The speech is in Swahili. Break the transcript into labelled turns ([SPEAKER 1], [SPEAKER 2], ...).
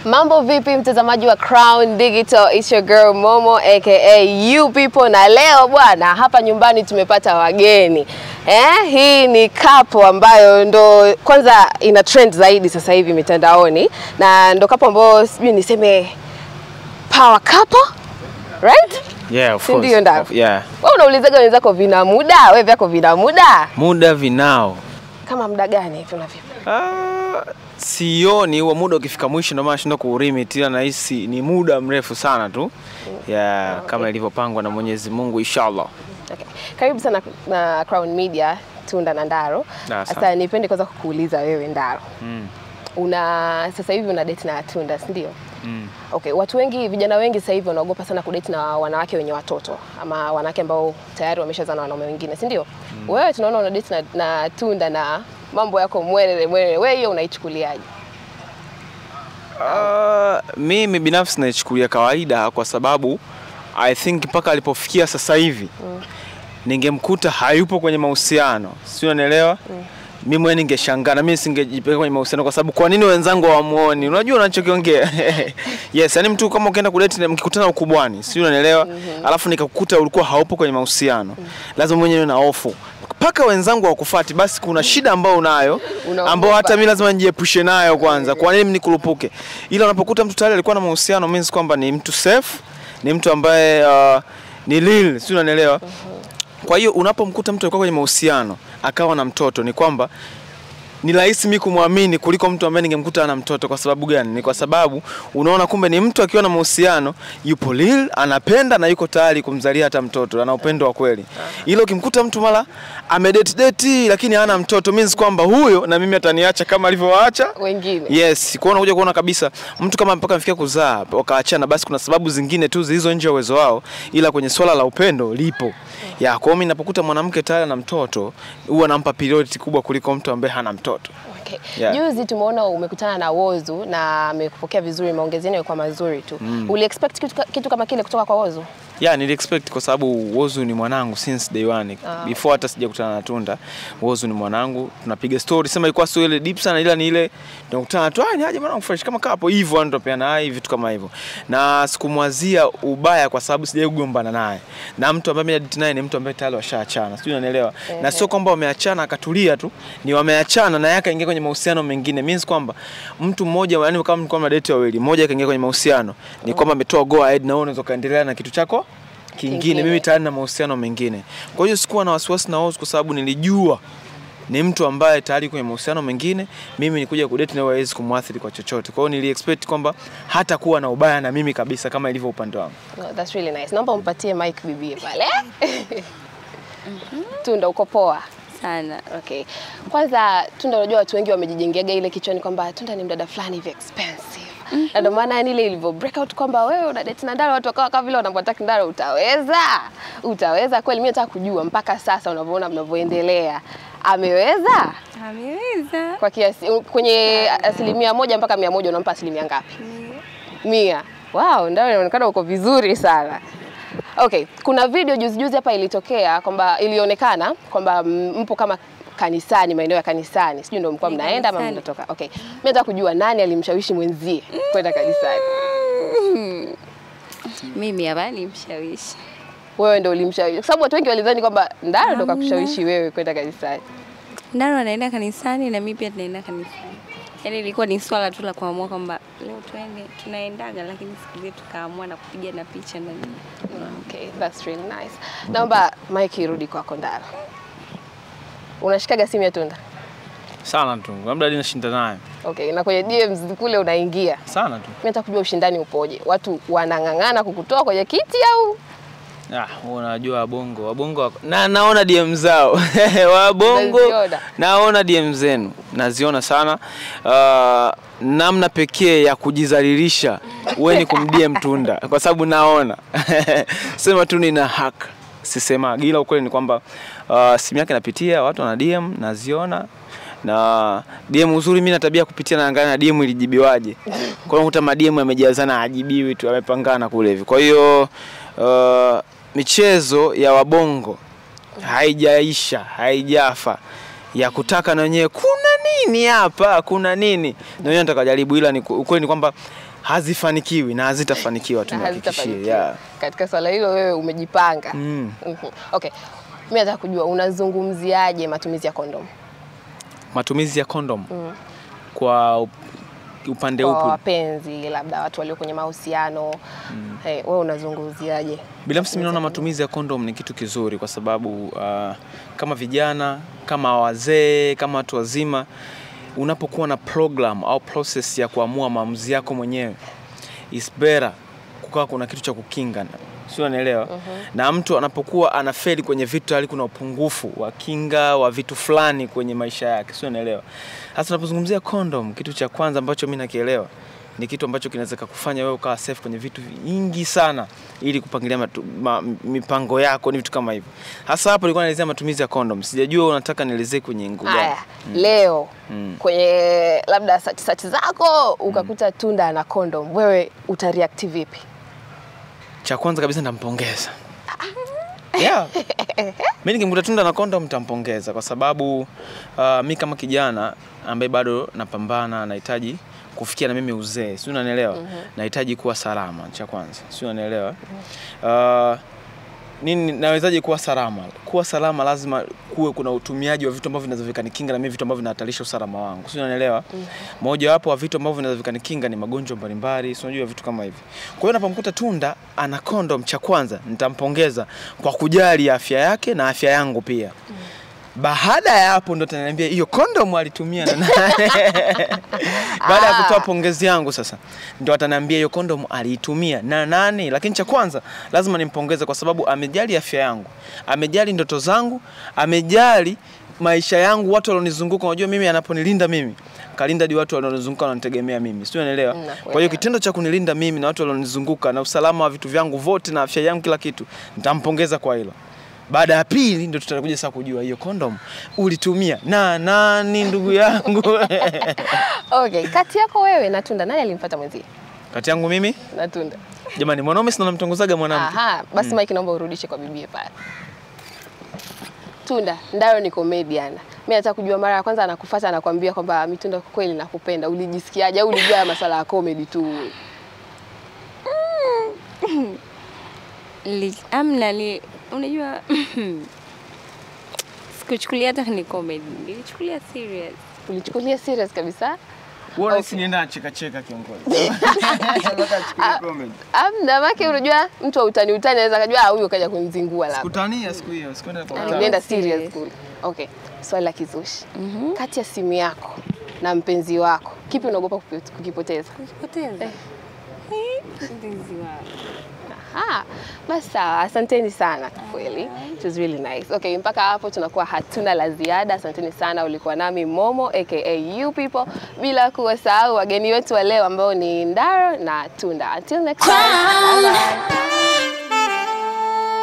[SPEAKER 1] Mambo vipi mtazamaji wa Crown Digital, it's your girl Momo aka you people, na leo bwana, hapa nyumbani tumepata wageni eh. Hii ni kapo ambayo ndo kwanza ina trend zaidi sasa hivi mitandaoni, na ndo kapo ambayo sijui niseme power couple right?
[SPEAKER 2] Yeah, of
[SPEAKER 1] Si
[SPEAKER 2] course.
[SPEAKER 1] ndio ndao?
[SPEAKER 2] Yeah.
[SPEAKER 1] Wewe unaulizaga wenzako vina muda, wewe vyako vina muda
[SPEAKER 2] Muda vinao.
[SPEAKER 1] kama muda gani hivi unavyo?
[SPEAKER 2] Ah, sioni huo muda ukifika mwisho ndio maana nashinda kuulimit ila nahisi ni muda mrefu sana tu. Yeah, kama ilivyopangwa na Mwenyezi Mungu inshallah.
[SPEAKER 1] Okay. Karibu sana na Crown Media Tunda na Ndaro.
[SPEAKER 2] Na,
[SPEAKER 1] Sasa
[SPEAKER 2] asante.
[SPEAKER 1] nipende kwanza kukuuliza wewe Ndaro.
[SPEAKER 2] Mm.
[SPEAKER 1] Una sasa hivi una date na Tunda, si ndio?
[SPEAKER 2] Mm.
[SPEAKER 1] Okay, watu wengi vijana wengi sasa hivi wanaogopa sana kudate na wanawake wenye watoto ama wanawake ambao tayari wameshazaa na wanaume wengine, si ndio? Wewe tunaona una date na, na Tunda na mambo yako mwelele mwelele. Wewe hiyo unaichukuliaje?
[SPEAKER 2] Ah, mimi binafsi naichukulia kawaida kwa sababu I think mpaka alipofikia sasa hivi ningemkuta hayupo kwenye mahusiano, si unanielewa? Mimi mwenyewe ningeshangaa na mimi singejipeleka kwenye mahusiano kwa sababu kwa nini wenzangu hawamuoni? Unajua unachokiongea? yes, yani mtu kama ukienda kudate na mkikutana ukubwani, si unanielewa? Alafu nikakukuta ulikuwa haupo kwenye mahusiano. Lazima mwenyewe na hofu. Mpaka wenzangu hawakufati, basi kuna shida ambayo unayo
[SPEAKER 1] Unaogopa.
[SPEAKER 2] ambao hata mimi lazima nijiepushe nayo kwanza. Kwa nini nikurupuke? Ila unapokuta mtu tayari alikuwa na mahusiano means kwamba ni mtu safe, ni mtu ambaye uh, ni real, si unanielewa? Kwa hiyo unapomkuta mtu alikuwa kwenye mahusiano akawa na mtoto, ni kwamba ni rahisi mimi kumwamini kuliko mtu ambaye ningemkuta ana mtoto. Kwa sababu gani? Ni kwa sababu unaona, kumbe ni mtu akiwa na mahusiano yupo real, anapenda na yuko tayari kumzalia hata mtoto, ana upendo wa kweli. Ila ukimkuta mtu mara amedate date lakini hana mtoto, means kwamba huyo na mimi ataniacha kama alivyowaacha
[SPEAKER 1] Wengine.
[SPEAKER 2] Yes, kwa unakuja kuona kabisa mtu kama mpaka amefikia kuzaa wakaachana, basi kuna sababu zingine tu zilizo nje ya uwezo wao, ila kwenye swala la upendo lipo. Ya, kwa hiyo mimi ninapokuta mwanamke tayari na mtoto, huwa nampa priority kubwa kuliko mtu ambaye hana mtoto.
[SPEAKER 1] Okay.
[SPEAKER 2] Yeah.
[SPEAKER 1] Juzi tumeona umekutana na Wozu na amekupokea vizuri, maongezi yenu yalikuwa mazuri tu. Mm. Uli expect kitu, ka- kitu kama kile kutoka kwa Wozu?
[SPEAKER 2] Yeah, nili expect kwa sababu Wozu ni mwanangu since day one.
[SPEAKER 1] Ah.
[SPEAKER 2] Before hata sijakutana na Tunda, Wozu ni mwanangu. Tunapiga story, sema ilikuwa sio ile deep sana ila ni ile tunakutana tu, ah, ni aje mwanangu fresh kama kapo hivyo, yani tunapeana hai vitu kama hivyo. Na sikumwazia ubaya kwa sababu sijai kugombana naye. Na mtu ambaye mimi nadate naye ni mtu ambaye tayari washaachana. Sijui unanielewa. Na sio kwamba wameachana akatulia tu, ni wameachana na yeye akaingia kwenye mahusiano mengine. Means kwamba mtu mmoja yani kama mlikuwa mnadate wawili, mmoja akaingia kwenye mahusiano, ni kwamba ametoa go ahead na wewe unaweza kaendelea na kitu chako kingine.
[SPEAKER 1] Kingine.
[SPEAKER 2] Mimi tayari na mahusiano mengine, kwa hiyo sikuwa na wasiwasi na Oz kwa sababu nilijua ni mtu ambaye tayari kwenye mahusiano mengine. Mimi nikuja kudate na yeye hawezi kumwathiri kwa chochote, kwa hiyo nili expect kwamba hata kuwa na ubaya na mimi kabisa kama ilivyo upande wangu.
[SPEAKER 1] No, that's really nice. Naomba umpatie mic bibie pale. Tunda uko poa?
[SPEAKER 3] sana.
[SPEAKER 1] Okay. Kwanza Tunda, unajua watu wengi wamejijengeaga ile kichwani kwamba Tunda ni mdada fulani hivi expensive. Na ndio maana yani ile ilivyo break out kwamba wewe una date na Ndaro, watu wakawa kama vile wanamwataka Ndaro, utaweza? Utaweza kweli? Mimi nataka kujua mpaka sasa unavyoona mnavyoendelea. Ameweza?
[SPEAKER 3] Ameweza.
[SPEAKER 1] Kwa kiasi kwenye asilimia moja mpaka mia moja unampa asilimia ngapi? Mia. Wow, Ndaro inaonekana uko vizuri sana. Okay, kuna video juzi juzi hapa ilitokea kwamba ilionekana kwamba mm, mpo kama kanisani, maeneo ya kanisani, sijui ndio mlikuwa
[SPEAKER 3] Ni
[SPEAKER 1] mnaenda ama
[SPEAKER 3] kanisani.
[SPEAKER 1] mnatoka. Okay, mimi nataka kujua nani alimshawishi mwenzie kwenda kanisani.
[SPEAKER 3] Mimi hapa ni mshawishi.
[SPEAKER 1] Wewe ndio ulimshawishi, kwa sababu watu wengi walidhani kwamba Ndaro ndo kakushawishi wewe kwenda kanisani.
[SPEAKER 3] Ndaro anaenda kanisani na mimi pia tunaenda kanisani. Yaani ilikuwa ni swala tu la kuamua kwamba leo tuende, tunaendaga lakini siku zetu tukaamua na kupiga na picha na nini.
[SPEAKER 1] Okay, that's really nice. Naomba Mike irudi kwako Ndaro. Unashikaga simu ya Tunda?
[SPEAKER 2] Sana tu, labda hadi nashinda naye
[SPEAKER 1] Okay, na kwenye DMs kule unaingia.
[SPEAKER 2] sana tu.
[SPEAKER 1] Mimi nataka kujua ushindani upoje. Watu wanang'ang'ana kukutoa kwenye kiti au
[SPEAKER 2] Ah, unajua wabongo wabongo wako- na naona DM zao wabongo
[SPEAKER 1] Unaziona?
[SPEAKER 2] naona DM zenu naziona sana. Uh, namna pekee ya kujizalilisha wewe ni kumdm Tunda kwa sababu naona sema tu nina hack sisema, ila ukweli ni kwamba uh, simu yake napitia, watu wana DM naziona na DM uzuri, mimi na tabia ya kupitia naangalia na DM ilijibiwaje. Kwa hiyo unakuta ma DM yamejazana, hajibiwi tu, yamepangana kule hivi. Kwa hiyo uh, michezo ya wabongo haijaisha, haijafa ya kutaka na wenyewe kuna nini hapa, kuna nini? Na wenyewe nataka jaribu, ila ni ukweli ni kwamba hazifanikiwi na hazitafanikiwa,
[SPEAKER 1] Na
[SPEAKER 2] tunahakikishia.
[SPEAKER 1] hazitafanikiwa.
[SPEAKER 2] Yeah.
[SPEAKER 1] Katika swala hilo wewe umejipanga.
[SPEAKER 2] Mm.
[SPEAKER 1] Mhm. Okay. Mimi nataka kujua unazungumziaje matumizi ya kondom
[SPEAKER 2] Matumizi ya kondom kwa up- upande
[SPEAKER 1] kwa
[SPEAKER 2] upi?
[SPEAKER 1] wapenzi, labda watu walio kwenye mahusiano hey, wewe unazungumziaje?
[SPEAKER 2] Binafsi mimi naona matumizi ya kondom ni kitu kizuri kwa sababu uh, kama vijana, kama wazee, kama watu wazima, unapokuwa na program au process ya kuamua maamuzi yako mwenyewe, is better kukawa kuna kitu cha kukinga, sio unaelewa? Na mtu anapokuwa anafeli kwenye vitu tayari kuna upungufu wa kinga wa vitu fulani kwenye maisha yake, sio unaelewa? Hasa tunapozungumzia kondom, kitu cha kwanza ambacho mimi nakielewa ni kitu ambacho kinaweza kukufanya wewe ukawa safe kwenye vitu vingi sana ili kupangilia matu, ma, mipango yako ni vitu kama hivyo. Hasa hapo nilikuwa naelezea matumizi ya condom. Sijajua unataka nielezee kwenye nguo gani.
[SPEAKER 1] Haya, leo
[SPEAKER 2] Mm.
[SPEAKER 1] kwenye labda sati sati zako ukakuta tunda na kondom, wewe utareact vipi?
[SPEAKER 2] Cha kwanza kabisa nitampongeza. Yeah. Mimi nikimkuta tunda na condom nitampongeza kwa sababu uh, mi kama kijana ambaye bado napambana nahitaji kufikia na mimi uzee, si unanielewa? Nahitaji kuwa salama, cha kwanza, si unanielewa? Uh, nini nawezaje kuwa salama? Kuwa salama lazima kuwe kuna utumiaji wa vitu ambavyo vinaweza vikanikinga na mimi vitu ambavyo vinahatarisha usalama wangu. Si unanielewa? Moja wapo wa vitu ambavyo vinaweza vikanikinga ni magonjwa mbalimbali, si unajua vitu kama hivi. Kwa hiyo napomkuta tunda ana condom, cha kwanza nitampongeza kwa kujali afya yake na afya yangu pia. Baada ya hapo ndo ataniambia hiyo condom alitumia na nani. Baada ya kutoa pongezi yangu sasa ndo ataniambia hiyo condom aliitumia na nani. Lakini cha kwanza lazima nimpongeze kwa sababu amejali afya yangu, amejali ndoto zangu, amejali maisha yangu, watu walionizunguka. Unajua mimi anaponilinda mimi kalinda di watu walionizunguka wananitegemea mimi, sio unaelewa?
[SPEAKER 1] Nakuelewa.
[SPEAKER 2] Kwa hiyo kitendo cha kunilinda mimi na watu walionizunguka na usalama wa vitu vyangu vote na afya yangu kila kitu, nitampongeza kwa hilo. Baada ya pili ndo tutakuja sasa kujua hiyo condom ulitumia na nani, ndugu yangu.
[SPEAKER 1] Okay, kati yako wewe na tunda nani alimfuata mwenzie?
[SPEAKER 2] Kati yangu mimi
[SPEAKER 1] Na tunda.
[SPEAKER 2] jamani, mwanaume sina namtongozaga mwanamke.
[SPEAKER 1] Aha, basi Mike naomba urudishe kwa bibie pale. Tunda, Ndayo ni comedian. Mimi nataka kujua mara ya kwanza anakufuata anakuambia kwamba Mitunda kwa kweli nakupenda. Ulijisikiaje au ulijua haya masala ya comedy tu?
[SPEAKER 3] Li- amna li, unajua sikuchukulia hata ni comedy, nilichukulia serious.
[SPEAKER 1] Ulichukulia serious kabisa?
[SPEAKER 2] Wewe
[SPEAKER 1] Okay.
[SPEAKER 2] nienda cheka cheka kiongozi. Nataka chukulia comedy.
[SPEAKER 1] Amna make unajua mtu wa utani utani anaweza kujua ah huyo kaja kunizingua labda.
[SPEAKER 2] Kutania siku hiyo, sikwenda kwa
[SPEAKER 3] Ah,
[SPEAKER 2] utani.
[SPEAKER 1] Nilienda
[SPEAKER 3] serious.
[SPEAKER 1] serious kule. Okay, swali la kizushi. Kati ya simu yako na mpenzi wako, kipi unaogopa kuki- kukipoteza?
[SPEAKER 3] Kupoteza. Mpenzi wangu.
[SPEAKER 1] Aha, basi sawa, asanteni sana kwa kweli. It was really nice. Okay, mpaka hapo tunakuwa hatuna la ziada. Asanteni sana, ulikuwa nami Momo aka you people, bila kuwasahau wageni wetu wa leo ambao ni Ndaro na Tunda. Until next time. Bye bye.